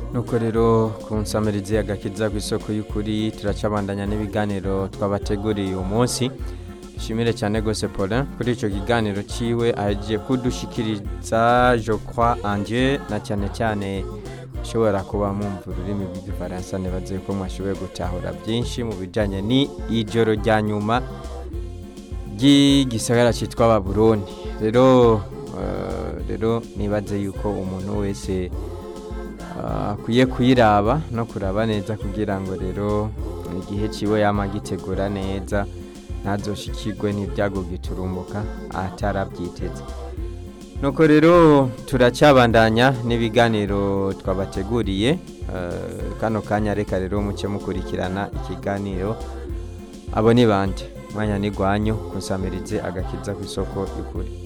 nuko rero ku nsamirizi agakiza ku isoko y'ukuri turacabandanya n'ibiganiro twabateguriye uyu munsi dushimire cyane rwose Paulin kuri icyo kiganiro ciwe agiye kudushikiriza je crois en Dieu na cyane cyane ushobora kuba mwumva ururimi rw'igifaransa nibaze ko mwashoboye gutahura byinshi mu bijyanye ni ijoro rya nyuma ry'igisagara cyitwa baburoni rero eh, rero nibaze yuko umuntu wese ah, akwiye kuyiraba no kuraba neza kugira ngo rero igihe ciwe yama agitegura neza ntazoshikirwe n'ibyago giturumbuka atarabyiteze nuko rero turacyabandanya n'ibiganiro twabateguriye eh, kano kanya reka rero muke mukurikirana ikiganiro abo ni bande mwanya ni gwanyu kusamirize agakiza ku isoko y'ukuri